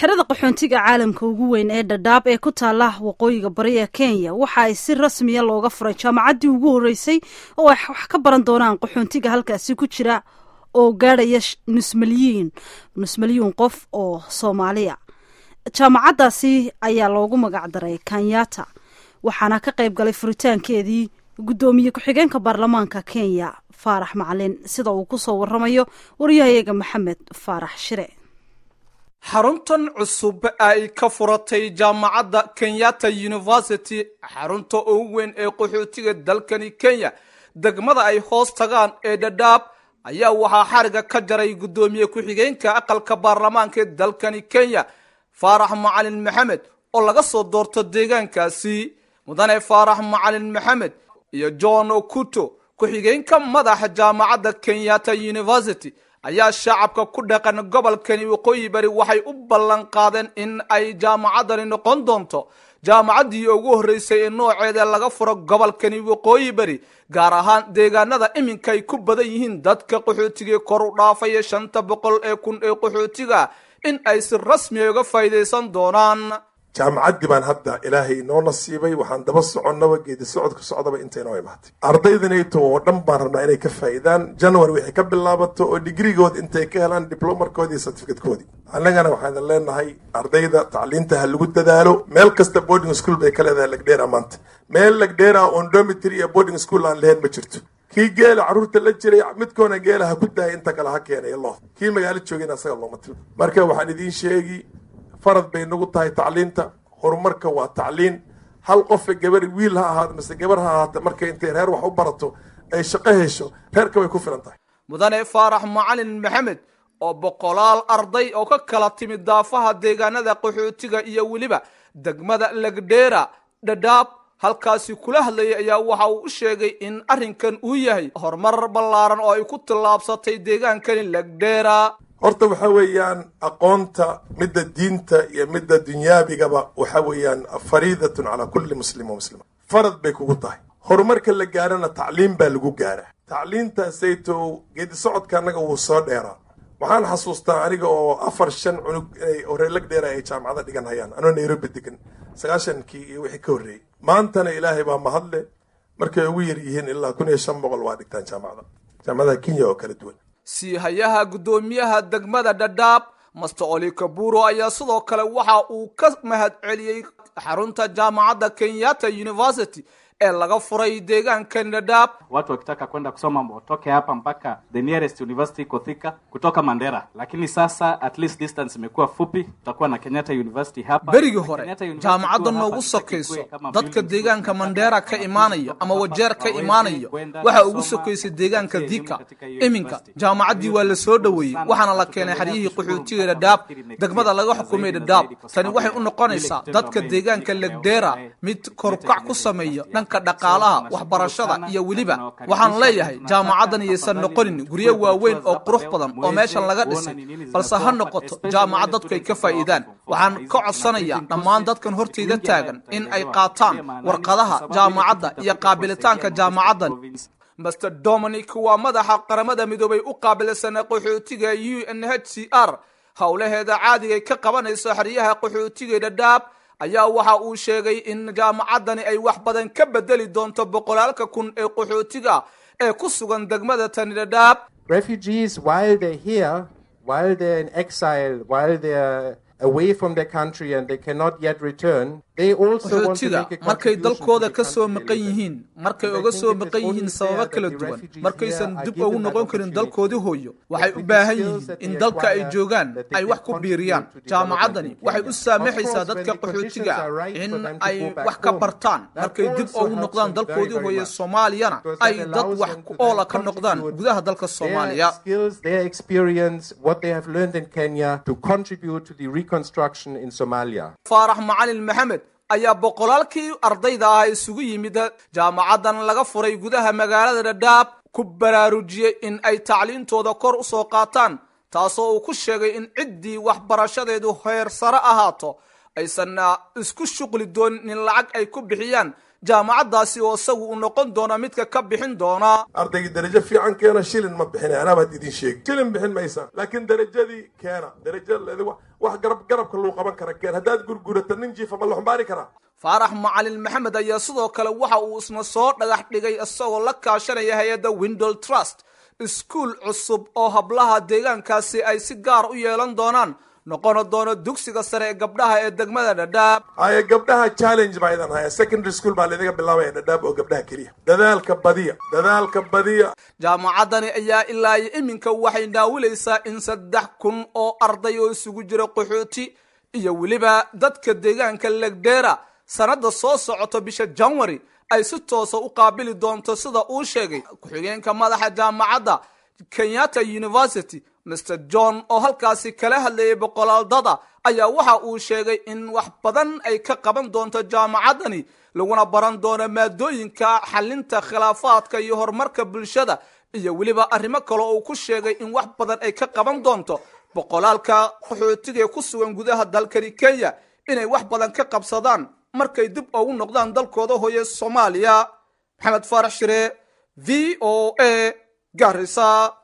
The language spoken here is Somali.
xerada qaxoontiga caalamka ugu weyn ee dhadhaab ee ku taala waqooyiga bari ee kenya waxa ay si rasmiya looga furay jaamacaddii ugu horreysay oo ay wax ka baran doonaan qaxoontiga halkaasi ku jira oo gaadhaya nus malyiin nus malyuun qof oo soomaaliya jaamacaddaasi ayaa loogu magacdaray kanyata waxaana ka qayb galay furitaankeedii guddoomiye ku-xigeenka baarlamaanka kenya faarax macalin sida uu kusoo waramayo waryahayaga maxamed faarax shire xaruntan cusub ay ka furatay jaamacadda kenyatta university xarunta ugu weyn ee qaxootiga dalkani kenya degmada ay hoos tagaan ee dhadhaab ayaa waxaa xariga ka jaray guddoomiye ku-xigeenka aqalka baarlamaanka ee dalkani kenya faarax macalin maxamed oo laga soo doorto deegaankaasi mudane faarax macalin maxamed iyo john okuto ku-xigeenka madaxa jaamacadda kenyatta university ayaa shacabka ku dhaqan gobolkani waqooyi bari waxay u ballan qaadeen in ay jaamacaddani noqon doonto jaamacaddii ugu horreysay ee nooceeda laga furo gobolkani waqooyi bari gaar ahaan deegaanada iminka ay ku badan yihiin dadka qaxootiga kor u dhaafaya shanta boqol ee kun ee qaxootiga in ay si rasmiya uga faa'iidaysan doonaan jaamacaddii baan hadda ilaahay inoo nasiibay waxaan daba soconnaba geedi socodka socdaba inta inoo imaatay ardaydanayto oo dhan baan rabnaa inay ka faa'iidaan january waxay ka bilaabato oo digrigood intay ka helaan diblomarkoodii iyo certificatekoodii annagana waxaan leenahay ardayda tacliinta ha lagu dadaalo meel kasta boarding school bay ka leedahay lagdheera maanta meel lagdheera oon dormitory iyo boarding school aan lahayn ma jirto kii geela carruurta la jiray midkoona geela ha ku daaya inta kale ha keenay lo kii magaalo joogayna asaga looma tilo marka waxaan idiin sheegi farad bay nagu tahay tacliinta horumarka waa tacliin hal qofa gabar wiil ha ahaado mise gabar ha ahaata markay intay reer wax u barato ay shaqo hesho reerka way ku filan tahay mudane faarax macalin maxamed oo boqolaal arday oo ka kala timid daafaha deegaanada qaxootiga iyo weliba degmada legdheera dhadhaab halkaasi kula hadlayay ayaa waxa uu u sheegay in arrinkan uu yahay horumar ballaaran oo ay ku tallaabsatay deegaankani legdheera horta waxa weeyaan aqoonta midda diinta iyo midda dunyaabigaba waxa weeyaan fariidatun calaa kulli muslim wa muslima farad bay kugu tahay horumarka la gaarana tacliim baa lagu gaaraa tacliintaasaytow geedi socodka annaga wuu soo dheeraa waxaan xasuustaa aniga oo afar shan cunug inay horeelag dheera ay jaamacada dhigan hayaan anoo nairobi degan sagaashankii iyo wixii ka horreeyey maantana ilaahay baa mahadle markay ugu yar yihiin ilaa kun iyo shan boqol waa dhigtaan jaamacada jaamacadaha kenya oo kala duwan siihayaha guddoomiyaha degmada dhadhaab master oli kaburo ayaa sidoo kale waxa uu ka mahad celiyey xarunta jaamacadda kenyatta university ee laga furay deegaankan dhadhaab watu wakitaka kwenda kusoma watoke hapa mpaka the nearest university iko Thika kutoka Mandera, lakini sasa at least distance imekuwa fupi, tutakuwa na Kenyatta University hapa. berigii hore jaamacadda noogu sokayso dadka deegaanka mandheera ka imaanayo ama wajeer ka imaanayo waxa ugu sokaysay deegaanka dika iminka jaamacaddii waa la soo dhoweeyey waxaana la keenay xeryihii qaxootiga dhadhaab degmada laga xukumay dhadhaab tani waxay u noqonaysaa dadka deegaanka legdheera mid korukac ku sameeya dhanka dhaqaalaha waxbarashada iyo weliba waxaan leeyahay jaamacaddan iyaysan noqonin guryo waaweyn oo qurux badan oo meeshan laga dhisay balse ha noqoto jaamacad dadku ay ka faa'iidaan waxaan ka codsanayaa dhammaan dadkan hortayda taagan in ay qaataan warqadaha jaamacadda iyo qaabilitaanka jaamacaddan master dominic waa madaxa qaramada midoobay u qaabilsana qaxootiga u n h c r howlaheeda caadigay ka qabanayso xeryaha qaxootiga dhadhaab ayaa waxa uu sheegay in jaamacaddani ay wax badan ka bedeli doonto boqolaalka kun ee qaxootiga ee ku sugan degmada tani dhadhaab refugees while they're here while they're in exile while they're away from their country and they cannot yet return they also want to qaxootiga make a markay contribution to dalkooda the ka soo country maqan they live in. yihiin markay And I uga think soo it is maqan only yihiin fair sababo that kala the duwan refugees markaysan here are dib given ugu that noqon karin opportunity. dalkoodii hooyo waxay That u with baahan the skills yihiin that in they dalka ay acquire, joogaan that they ay can wax ku biiriyaan contribute to jaamacaddani development in waxay u Kenya. saamaxaysaa Of course, dadka when the conditions qaxootiga are right for in them to ay go back wax ka home, bartaan that markay dib also ugu helps noqdaan them very, dalkoodii very hooye much. soomaaliyana Because ay that dad allows wax them ku to then oola ka noqdaan contribute gudaha dalka soomaaliya their skills, their experience, what they have learned in Kenya to contribute to the reconstruction in Somalia. faarax macalin maxamed ayaa boqolaalkii ardayda ah isugu yimid jaamacaddan laga furay gudaha magaalada dhadhaab ku baraarujiyey in ay tacliintooda kor u soo qaataan taasoo uu ku sheegay in ciddii waxbarashadeedu heer sare ahaato aysan isku shuqli doonin in lacag ay ku bixiyaan jaamacaddaasi oo isagu uu noqon doona midka ka bixin doona ardaygii darajo fiican keena shilin ma bixina anaa baad idin sheegi shilin bixin maysa laakiin darajadii keena darajo wax garab garabka luu qaban kara keen haddaad gurgurata nin jiifa ma la xumbaari karaa faarax macalin maxamed ayaa sidoo kale waxa uu isna soo dhagax dhigay isagoo la kaashanaya hay-adda windol trust iskuul cusub oo hablaha deegaankaasi ay si gaar u yeelan doonaan noqona doono dugsiga sare ee gabdhaha ee degmada dhadhaab haya gabdhaha challenge baa idan haya secondary school baa laidaga bilaabaya dhadhaab oo gabdhaha keliya dadaalka badiya dadaalka badiya jaamacaddani ayaa ilaa iyo iminka waxay naawilaysaa in saddex kun oo arday oo isugu jira qaxooti iyo weliba dadka deegaanka legdheera sanadda soo socota bisha janwari ay si toosa u qaabili doonto sida uu sheegay ku-xigeenka madaxa jaamacadda kenyatta university mr john oo halkaasi kala hadlayay boqolaaldada ayaa waxa uu sheegay in wax badan ay ka qaban doonto jaamacaddani laguna baran doono maadooyinka xalinta khilaafaadka iyo horumarka bulshada iyo weliba arrimo kale oo uu ku sheegay in wax badan ay ka qaban doonto boqolaalka qaxootiga ee ku sugan gudaha dalkani kenya inay wax badan ka qabsadaan markay dib ugu noqdaan dalkooda hooye soomaaliya maxamed faarax shire v o a garisa